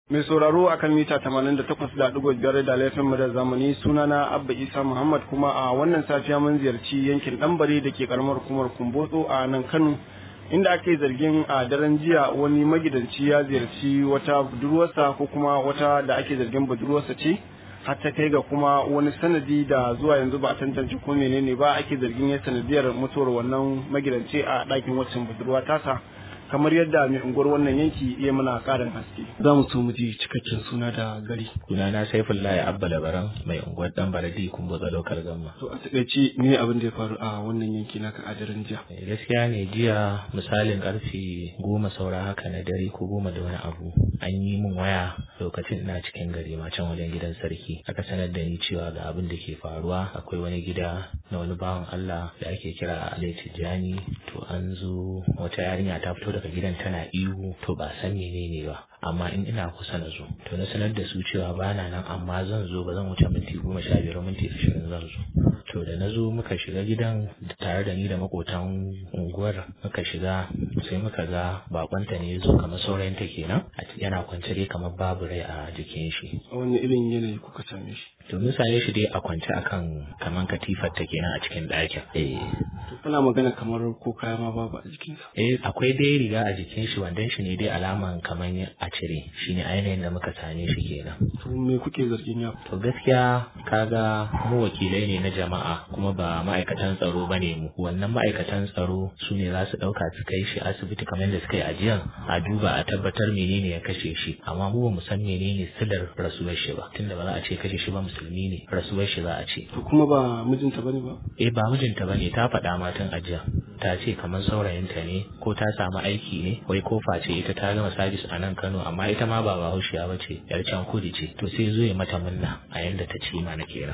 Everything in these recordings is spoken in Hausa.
Mai sauraro akan mita 88.5 da laifin mu da zamani sunana Abba Isa Muhammad kuma a wannan safiya mun ziyarci yankin Ɗanbare da ke karamar hukumar Kumbotso a nan Kano inda ake zargin a daren jiya wani magidanci ya ziyarci wata budurwarsa ko kuma wata da ake zargin budurwarsa ce har ta kai ga kuma wani sanadi da zuwa yanzu ba a tantance ko menene ba ake zargin ya sanadiyar mutuwar wannan magidanci a ɗakin waccan budurwa tasa kamar yadda mai unguwar wannan yanki iya mana karin haske za mu so mu ji cikakken suna da gari sunana saifullahi abba labaran mai unguwar dan baradi kun botsa lokal gamma to a takaice me abin da ya faru a wannan yanki naka a daren jiya gaskiya ne jiya misalin karfe goma saura haka na dare ko goma da wani abu an yi min waya lokacin ina cikin gari ma can wajen gidan sarki aka sanar da ni cewa ga abin da ke faruwa akwai wani gida na wani bawan Allah da ake kira Alai Tijjani to an zo wata yarinya ta fito daga gidan tana ihu to ba san menene ba amma in ina kusa na zo to na sanar da su cewa ba na nan amma zan zo ba zan wuce minti goma sha biyar minti ashirin zan zo to da na zo muka shiga gidan tare da ni da makotan unguwar muka shiga sai muka ga bakonta ne zo kamar saurayinta kenan yana kwance dai kamar babu rai a jikin shi a wani irin yanayi kuka same shi to mun same shi dai a kwance akan kaman katifar ta kenan a cikin ɗakin eh to kana magana kamar ko kaya ma babu a jikinsa eh akwai dai riga a jikin shi wandan shi ne dai alaman kaman a cire shine ainihin da muka same shi kenan to me kuke zargin ya to gaskiya kaga mu wakilai ne na jama'a kuma ba ma'aikatan tsaro bane mu wannan ma'aikatan tsaro su ne za su ɗauka su kai shi asibiti kamar yadda suka yi ajiyan a duba a tabbatar menene ya kashe shi amma mu ba mu san menene silar rasuwar shi ba tunda ba za a ce kashe shi ba musulmi ne rasuwar shi za a ce to kuma ba mijinta bane ba eh ba mijinta bane ta faɗa matan ajiya ta ce kamar saurayinta ne ko ta samu aiki ne wai ko face ita ta gama sabis a nan Kano amma ita ma ba bahaushiya ba ce yar can kudi ce to sai zo ya mata munna a yanda ta ce mana kenan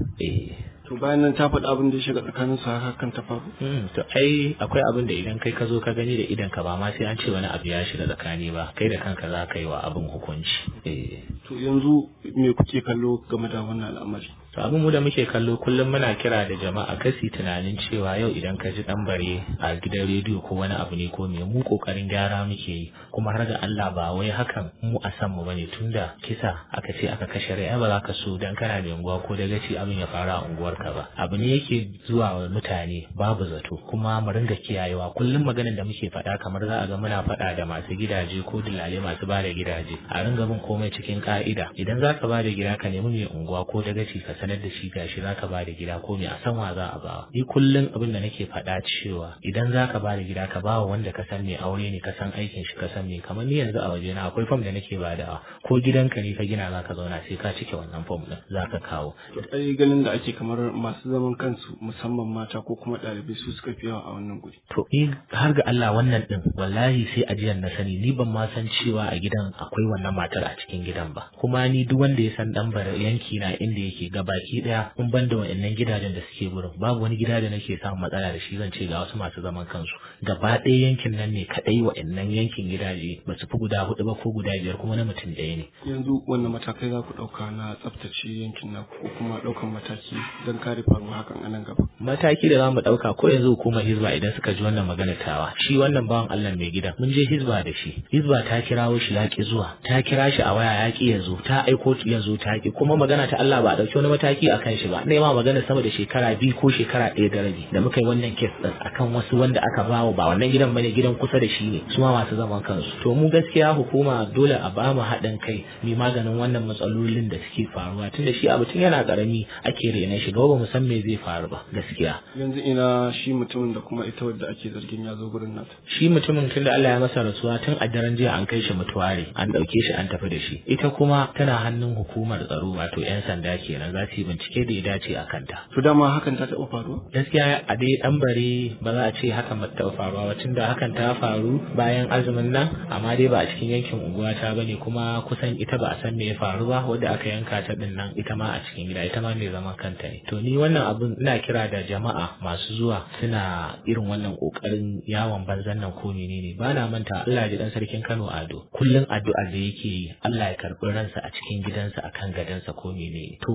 eh to bayan nan ta faɗi abin da ya shiga tsakanin su haka kan ta faru to ai akwai abin da idan kai ka zo ka gani da idan ka ba ma sai an ce wani abu ya shiga tsakani ba kai da kanka za ka yi wa abin hukunci eh to yanzu me kuke kallo game da wannan al'amari to abin mu da muke kallo kullum muna kira da jama'a kasi tunanin cewa yau idan ka ji dan bare a gidan rediyo ko wani abu ne ko me mu kokarin gyara muke yi kuma har ga Allah ba wai hakan mu a san mu bane tunda kisa aka ce aka kashe rai ai ba za ka so dan kana da unguwa ko da gaci abin ya fara a unguwarka ba abu ne yake zuwa wa mutane babu zato kuma mu ringa kiyayewa kullum maganar da muke faɗa kamar za a ga muna faɗa da masu gidaje ko dilale masu ba da gidaje a ringa bin komai cikin ka'ida idan za ka ba da gida ka nemi mai unguwa ko da gaci ka sanar da shi gashi za ka ba da gida ko me a san wa za a ba ni kullum abin da nake faɗa cewa idan za ka ba da gida ka ba wa wanda ka san mai aure ne ka san aikin shi ka san me kamar ni yanzu a waje na akwai fam da nake badawa ko gidanka ne ka gina za ka zauna sai ka cike wannan fam din za ka kawo ai ganin da ake kamar masu zaman kansu musamman mata ko kuma ɗalibai su suka fi yawa a wannan guri to ni har ga Allah wannan din wallahi sai ajiyar na sani ni ban ma san cewa a gidan akwai wannan matar a cikin gidan ba kuma ni duk wanda ya san dan bar yanki na inda yake gabaki daya in ban da wa'annan gidajen da suke gurin babu wani gida da nake samun matsala da shi zan ce ga wasu masu zaman kansu gaba ɗaya yankin nan ne kadai wa'annan yankin gidaje ba su fi guda hudu ba ko guda biyar kuma na mutum ɗaya ne yanzu wannan matakai za ku ɗauka na tsaftace yankin naku ko kuma ɗaukan mataki don kare faruwa hakan a nan gaba mataki da za mu ɗauka ko yanzu hukumar hizba idan suka ji wannan magana tawa shi wannan bawan Allah mai gidan mun je hizba da shi hizba ta kirawo shi ya ki zuwa ta kira shi a waya ya ki ya zo ta aiko ya zo ta ki kuma magana ta Allah ba a ɗauki wani mataki a kan shi ba ne ma magana sama da shekara biyu ko shekara ɗaya da rabi da muka yi wannan kes ɗin akan wasu wanda aka bawa ba wannan gidan bane gidan kusa da shi ne su ma masu zaman kansu to mu gaskiya hukuma dole a ba mu haɗin kai mai maganin wannan matsalolin da suke faruwa tunda shi abu tun yana ƙarami ake rena shi gaba ba mu san me zai faru ba gaskiya yanzu ina shi mutumin da kuma ita wadda ake zargin ya zo gurin nata shi mutumin tun da Allah ya masa rasuwa tun a daren jiya an kai shi mutuware an ɗauke shi an tafi da shi ita kuma tana hannun hukumar tsaro wato 'yan sanda kenan za su yi bincike da ya dace a kanta to dama hakan ta taɓa faruwa gaskiya a dai ɗan bare ba za a ce hakan ba ta taɓa faruwa ba tunda hakan ta faru bayan azumin nan amma dai ba a cikin yankin unguwa ta bane kuma kusan ita ba a san me ya faru ba wadda aka yanka ta din nan ita ma a cikin gida ita ma mai zaman kanta ne to ni wannan abun ina kira da jama'a masu zuwa suna irin wannan kokarin yawon banzan nan ko menene ba na manta Allah ya dan sarkin Kano Ado kullun addu'a da yake yi Allah ya karbi ransa a cikin gidansa akan gadansa ko menene to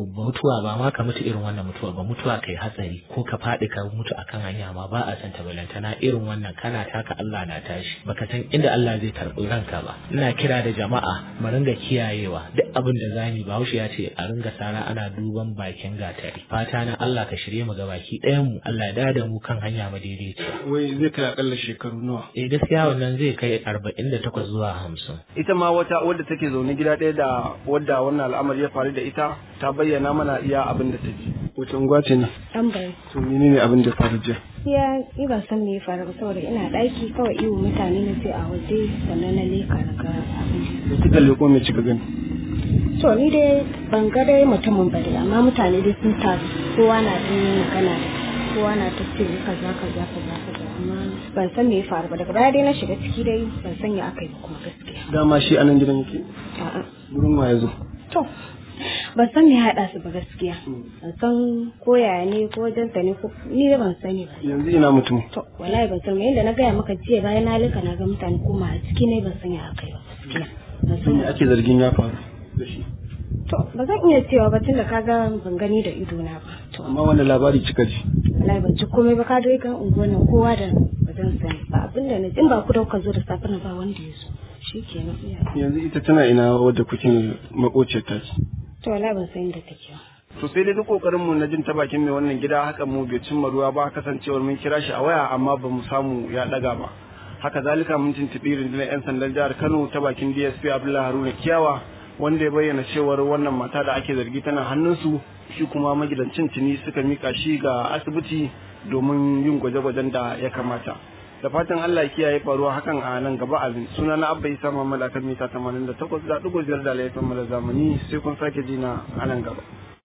mutuwa ba ma ka mutu irin wannan mutuwa ba mutuwa kai hatsari ko ka faɗi ka mutu akan hanya ma ba a san ta balantana irin wannan kana taka Allah na tashi baka san inda Allah zai karɓi ranka ba ina kira da jama'a mu ringa kiyayewa duk abin da zamu Bahaushe ya ce a ringa sara ana duban bakin gatari fata na Allah ka shirye mu ga baki ɗayan mu Allah ya da mu kan hanya madaidaiciya wai zai kai akalla shekaru nawa eh gaskiya wannan zai kai arba'in da takwas zuwa hamsin ita ma wata wadda take zaune gida ɗaya da wadda wannan al'amari ya faru da ita ta bayyana mana iya abin da ta ji wace unguwa ce ne an bai to menene abin da ya faru jiya ya ni ban san me ya faru ba saboda ina ɗaki kawai iwo mutane na sai a waje sannan na leka na ga abin da kika leko me kika gani to ni dai ban ga dai mutumin ba dai amma mutane dai sun taru kowa na ta yin magana kowa na ta ce kaza kaza kaza kaza amma ban san me ya faru ba daga baya dai na shiga ciki dai ban san ya aka yi ba kuma gaskiya dama shi anan gidan yake a'a gurin wa ya zo to ban san me ya haɗa su ba gaskiya ban san ko yaya ne ko wajen ne ko ni da ban sani ba yanzu ina mutum to wallahi ban san me yadda na gaya maka jiya bayan na lika na ga mutane koma a ciki ne ban san ya aka yi ba gaskiya ban san me ake zargin ya faru da shi to ba zan iya cewa ba tunda kaga ban gani da ido na ba to amma wanda labari kika ji wallahi ban ci komai ba ka dai ga unguwar nan kowa da ba zan sani ba abin da na in ba ku da kuka zo da safe na ba wanda ya zo shikenan iya yanzu ita tana ina wadda kuke makociyar ta ce to wallahi ban san inda take ba to sai dai duk kokarin mu na jin ta bakin mai wannan gida haka mu bai cimma ruwa ba kasancewar mun kira shi a waya amma ba mu samu ya daga ba haka zalika mun tuntuɓi rundunar 'yan sandan jihar kano ta bakin dsp abdullahi haruna kiyawa wanda ya bayyana cewar wannan mata da ake zargi tana hannunsu shi kuma magidancin tuni suka mika shi ga asibiti domin yin gwaje-gwajen da ya kamata da fatan Allah ya kiyaye faruwa hakan a nan gaba abin suna na abba isa muhammad akan mita 88.5 da laifin mu da zamani sai kun sake jina a nan gaba